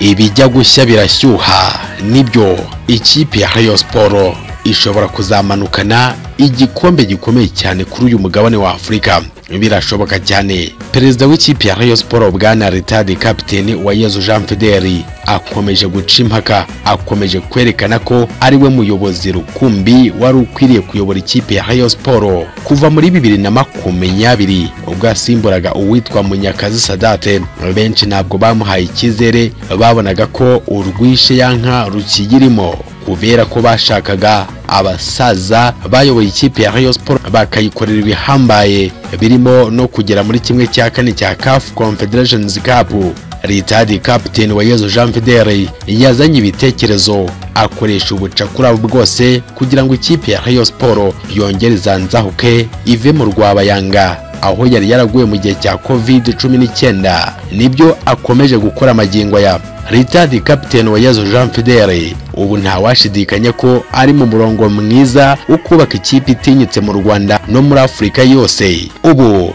ibijya gushya birashyuha nibyo ikipe ya Rayon Sport ishobora kuzamanukana igikombe gikomeye cyane kuri uyu mugabane wa Afurika birashoboka cyane perezida w'ikipe ya Rayon Sport bwana Ritard kapiteni Uwayezu Jean Fideli akomeje guca impaka akomeje kwerekana ko ari we muyobozi rukumbi wari ukwiriye kuyobora ikipe ya Rayon Sport kuva muri bibiri na makumyabiri ubwo yasimburaga uwitwa Munyakazi Sadate benshi ntabwo bamuhaye icyizere babonaga ko urwishe yanka rukiyirimo kubera ko bashakaga abasaza bayoboye ikipe ya Rayon Sport bakayikorera ibihambaye birimo no kugera muri kimwe cya kane cya CAF Confederations Cup Ritadi Captain Wayezu Jean Fidele yazanye ibitekerezo akoresha ubucakura bwose kugira ngo ikipe ya Rayon Sport yongere izanzahuke ive mu rwabayanga aho yari yaraguye mu gihe cya covid cumi n'icyenda nibyo akomeje gukora amagingo ya ritadi kapiteni wa yezu jean fidele ubu ntawashidikanya ko ari mu murongo mwiza wo kubaka ikipe itinyitse mu rwanda no muri afurika yose ubu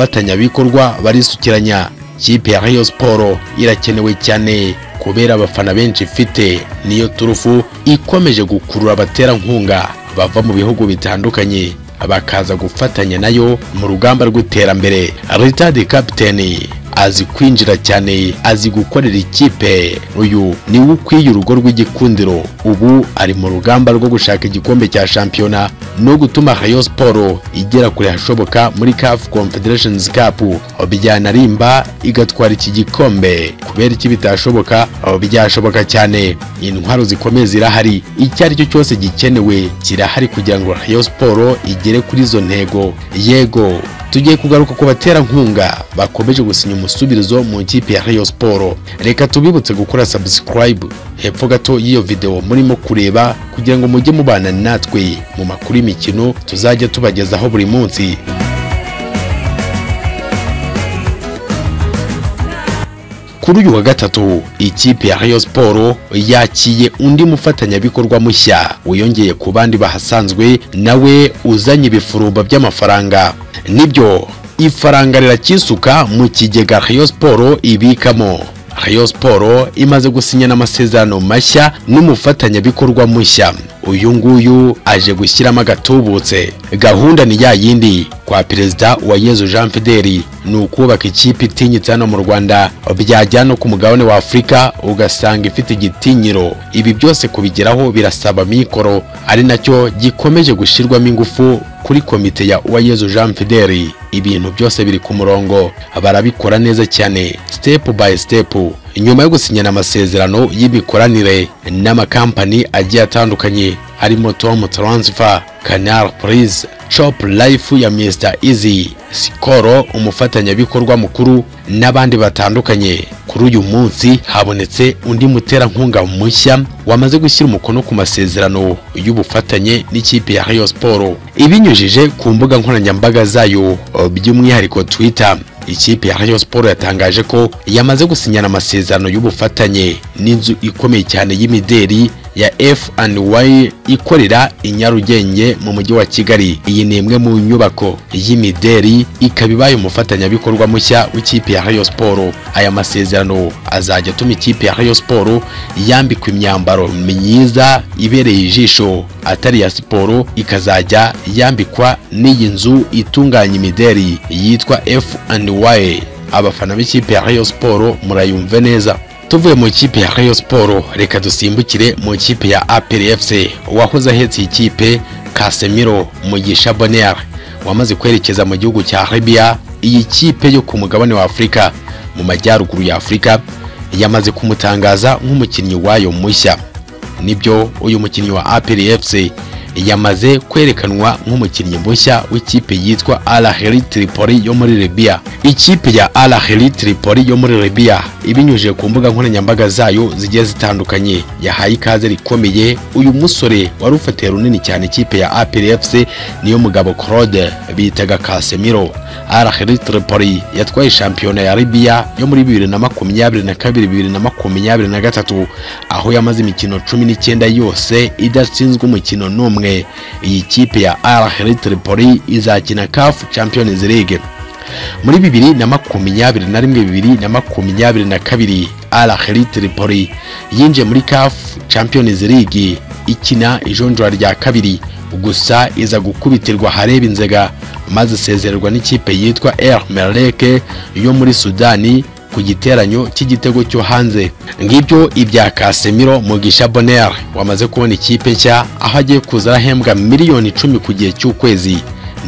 abafatanyabikorwa barisukiranya ikipe ya rayo siporo irakenewe cyane kubera abafana benshi ifite niyo turufu ikomeje gukurura abaterankunga bava mu bihugu bitandukanye bakaza gufatanya nayo mu rugamba rw'iterambere ritadi kapiteni azi kwinjira cyane azi gukorera ikipe uyu niwe ukwiye urugo rw'igikundiro ubu ari mu rugamba rwo gushaka igikombe cya shampiyona no gutuma rayo siporo igera kure hashoboka muri kafu confederations cup byanarimba igatwara iki gikombe kubera iki bitashoboka byashoboka cyane intwaro zikomeye zirahari icyo ari cyo cyose gikenewe kirahari kugira ngo rayo siporo igere kuri izo ntego yego tugiye kugaruka ku baterankunga bakomeje gusinya umusubirizo mu ikipe ya Rayon Sport reka tubibutse gukora subscribe hepfo gato y'iyo video murimo kureba kugira ngo mujye mubana natwe mu makuru y'imikino tuzajya tubagezaho buri munsi kuri uyu wa gatatu ikipe ya Rayon Sport yakiye undi mufatanyabikorwa mushya wiyongeye ku bandi bahasanzwe nawe uzanye ibifurumba by'amafaranga nibyo ifaranga rirakisuka mu kigega Rayon Sport ibikamo Rayon Sport imaze gusinyana amasezerano mashya n'umufatanyabikorwa mushya uyu nguyu aje gushyiramo agatubutse gahunda ni ya yindi kwa perezida wa yezu jean fideli ni ukubaka ikipe itinyitse hano mu rwanda byajya no ku mugabane wa afurika ugasanga ifite igitinyiro ibi byose kubigeraho birasaba mikoro ari nacyo gikomeje gushyirwamo ingufu kuri komite ya uwayezu jean fideli ibintu byose biri ku murongo barabikora neza cyane step by step nyuma yo gusinyana amasezerano y'imikoranire n'amakampani agiye atandukanye harimo tom transfer canal please shop life ya mr easy sikoro umufatanyabikorwa mukuru n'abandi batandukanye kuri uyu munsi habonetse undi muterankunga mushya wamaze gushyira umukono ku masezerano y'ubufatanye n'ikipe ya rayon sport ibinyujije ku mbuga nkoranyambaga zayo by'umwihariko twitter ikipe ya Rayon Sport yatangaje ko yamaze gusinyana amasezerano y'ubufatanye n'inzu ikomeye cyane y'imideri ya F&Y ikorera i Nyarugenge mu mujyi wa Kigali. Iyi ni imwe mu nyubako y'imideri ikaba ibaye umufatanyabikorwa mushya w'ikipe ya Rayon Sport. Aya masezerano azajya atuma ikipe ya Rayon Sport yambikwa imyambaro myiza ibereye ijisho atari iya siporo ikazajya yambikwa n'iyi nzu itunganya imideri yitwa F&Y. Abafana b'ikipe ya Rayon Sport murayumve neza. tuvuye mu ikipe ya Rayon Sport reka dusimbukire mu ikipe ya APR FC wahoze ahetse ikipe Casemiro Mugisha Bonheur wamaze kwerekeza mu gihugu cya Arabia iyi kipe yo ku mugabane wa Afurika mu majyaruguru ya Afurika yamaze kumutangaza nk'umukinnyi wayo mushya nibyo uyu mukinnyi wa APR FC yamaze kwerekanwa nk'umukinnyi mushya w'ikipe yitwa Al Ahly Tripoli yo muri Libya. Ikipe ya Al Ahly Tripoli yo muri Libya ibinyujije ku mbuga nkoranyambaga zayo zigiye zitandukanye yahaye ikaze rikomeye uyu musore wari ufatiye runini cyane ikipe ya APR FC niyo mugabo Claude bitaga Casemiro. Al Ahly Tripoli yatwaye shampiyona ya Libya yo muri 2022-2023 aho yamaze imikino 19 yose idatsinzwe umukino n'umwe iyi kipe ya Al Ahly Tripoli izakina CAF Champions League muri bibiri na makumyabiri na rimwe bibiri na makumyabiri na kabiri al Ahly Tripoli yinjiye muri CAF Champions League ikina ijonjora rya kabiri gusa iza gukubitirwa hareba inzega maze isezererwa n'ikipe yitwa El Merrek yo muri Sudani ku giteranyo cy'igitego cyo hanze ngibyo ibya Casemiro Mugisha Bonheur wamaze kubona ikipe nshya aho agiye kuza arahembwa miliyoni icumi ku gihe cy'ukwezi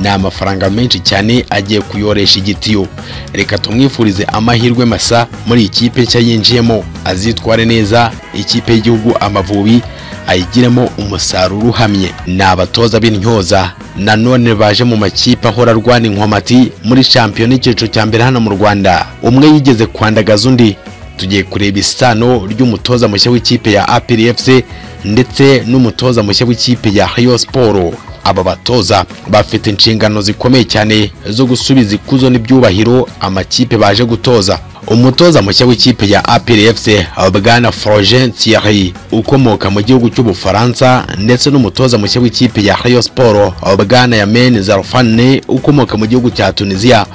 ni amafaranga menshi cyane agiye kuyoresha igitiyo reka tumwifurize amahirwe masa muri ikipe nshya yinjiyemo azitware neza ikipe y'igihugu amavubi ayigiremo umusaruro uhamye ni abatoza b'intyoza nanone baje mu makipe ahora arwana inkomati muri shampiyona y'icyiciro cya mbere hano mu rwanda umwe yigeze kwandagaza undi tugiye kureba isano ry'umutoza mushya w'ikipe ya apr fc ndetse n'umutoza mushya w'ikipe ya rayon sport aba batoza bafite inshingano zikomeye cyane zo gusubiza ikuzo n'ibyubahiro amakipe baje gutoza umutoza mushya w'ikipe ya APR FC Bwana Florent Thierry ukomoka mu gihugu cy'Ubufaransa ndetse n'umutoza mushya w'ikipe ya Rayon Sport Bwana Yamen Zarfane ukomoka mu gihugu cya Tunisia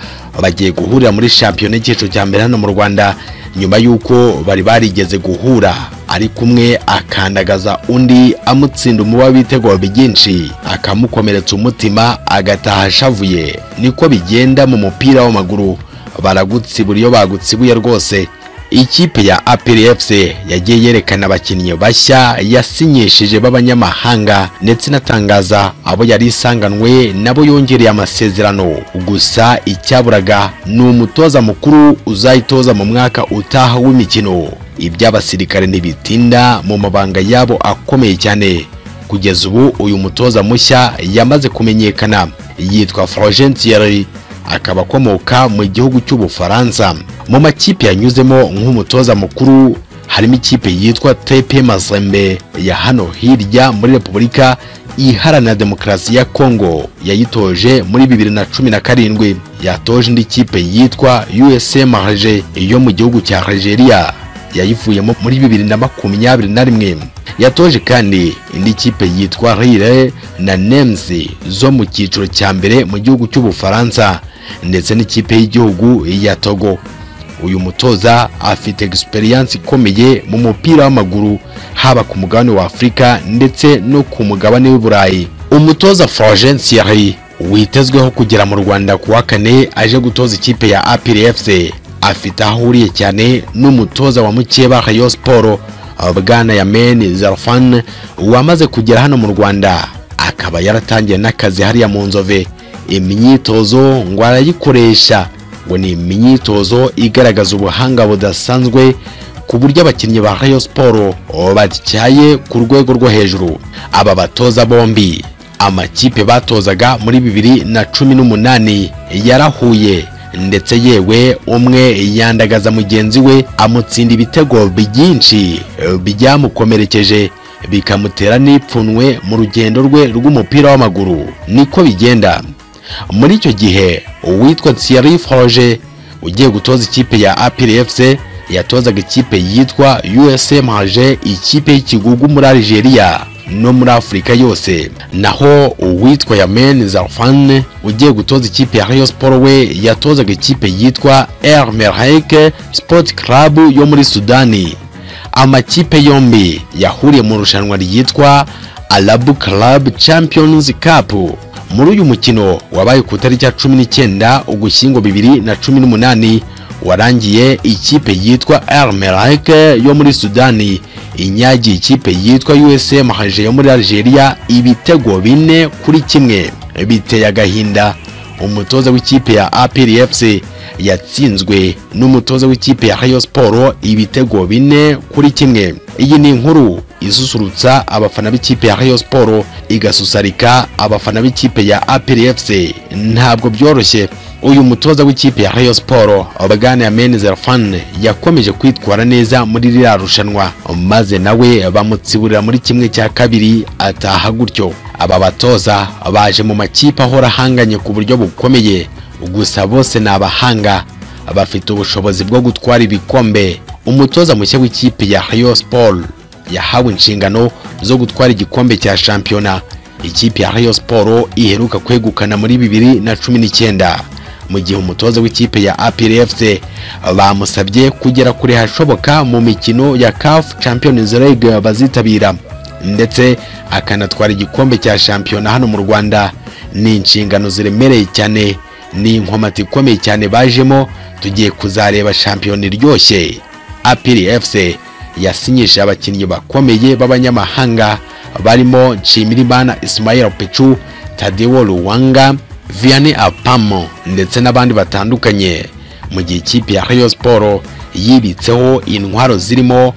bagiye guhurira muri shampiyona y'icyiciro cya mbere hano mu Rwanda nyuma y'uko bari barigeze guhura ari kumwe akandagaza undi amutsinda umuba w'ibitego byinshi akamukomeretsa umutima agataha ashavuye niko bigenda mu mupira w'amaguru baragutsibura iyo bagutsibuye rwose ikipe ya APR FC yagiye yerekana abakinnyi bashya yasinyishije b'abanyamahanga ndetse inatangaza abo yari isanganwe nabo yongereye amasezerano gusa icyaburaga ni umutoza mukuru uzayitoza mu mwaka utaha w'imikino iby'abasirikare ntibitinda mu mabanga yabo akomeye cyane kugeza ubu uyu mutoza mushya yamaze kumenyekana yitwa Florent Thierry akaba akomoka mu gihugu cy'ubufaransa mu makipe yanyuzemo nk'umutoza mukuru harimo ikipe yitwa tepe mazembe ya hano hirya muri repubulika iharanira demokarasi ya kongo yayitoje muri bibiri na cumi na karindwi yatoje indi kipe yitwa usm rege yo mu gihugu cya algeria yayivuyemo muri bibiri na makumyabiri na rimwe yatoje kandi indi kipe yitwa rire na nemzi zo mu cyiciro cya mbere mu gihugu cy'ubufaransa ndetse n'ikipe y'igihugu ya Togo uyu mutoza afite experience ikomeye mu mupira w'amaguru haba ku mugabane wa Afurika ndetse no ku mugabane w'i Burayi umutoza Florent Thierry witezweho kugera mu Rwanda ku wa kane aje gutoza ikipe ya APR FC afite aho ahuriye cyane n'umutoza wa Mukeba Rayon Sport Bwana Yamen Zarfan wamaze kugera hano mu Rwanda akaba yaratangiye n'akazi hariya mu Nzove imyitozo ngo arayikoresha ngo ni imyitozo igaragaza ubuhanga budasanzwe ku buryo abakinnyi ba Rayon Sport batyaye ku rwego rwo hejuru aba batoza bombi amakipe batozaga muri bibiri na cumi n'umunani yarahuye ndetse yewe umwe yandagaza mugenzi we amutsinda ibitego byinshi byamukomerekeje bikamutera n'ipfunwe mu rugendo rwe rw'umupira w'amaguru niko bigenda muri icyo gihe uwitwa Thierry Froge ugiye gutoza ikipe ya APR FC yatozaga ikipe yitwa USM Haje ikipe y'ikigugu muri Algeria no muri Afurika yose naho uwitwa Yamen Zarfan ugiye gutoza ikipe ya Rayon Sport we yatozaga ikipe yitwa R Merhek Sport Club yo muri Sudani amakipe yombi yahuriye mu rushanwa ryitwa Arab Club Champions Cup muri uyu mukino wabaye ku itariki ya cumi n'icyenda ugushyingo bibiri na cumi n'umunani warangiye ikipe yitwa El Merrek yo muri Sudani inyagiye ikipe yitwa USM Haje yo muri Algeria ibitego bine kuri kimwe biteye agahinda umutoza w'ikipe ya APR FC yatsinzwe n'umutoza w'ikipe ya Rayon Sport ibitego bine kuri kimwe iyi ni inkuru isusurutsa abafana b'ikipe ya Rayon Sport igasusurika abafana b'ikipe ya APR FC ntabwo byoroshye uyu mutoza w'ikipe ya Rayon Sport Obgana Yamen Zerfan yakomeje kwitwara neza muri ririya rushanwa maze nawe bamutsiburira muri kimwe cya kabiri ataha gutyo aba batoza baje mu makipe ahora ahanganye ku buryo bukomeye gusa bose ni abahanga bafite ubushobozi bwo gutwara ibikombe umutoza mushya w'ikipe ya Rayon Sport yahawe inshingano zo gutwara igikombe cya shampiyona ikipe ya Rayon Sport iheruka kwegukana muri bibiri na cumi n'icyenda mu gihe umutoza w'ikipe ya APR FC bamusabye kugera kure hashoboka mu mikino ya CAF Champions League bazitabira ndetse akanatwara igikombe cya shampiyona hano mu Rwanda ni inshingano ziremereye cyane ni inkomati ikomeye cyane bajemo tugiye kuzareba shampiyona iryoshye APR FC yasinyisha abakinnyi bakomeye b'abanyamahanga barimo Nshimirimana Ismail Pechu Tadeo Luwanga Vianney Apamo ndetse n'abandi batandukanye mu gihe ikipe ya Rayon Sport yibitseho intwaro zirimo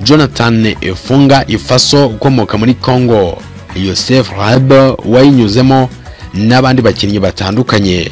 Jonathan Efunga Ifaso ukomoka muri Congo Yosef Rabe wayinyuzemo n'abandi bakinnyi batandukanye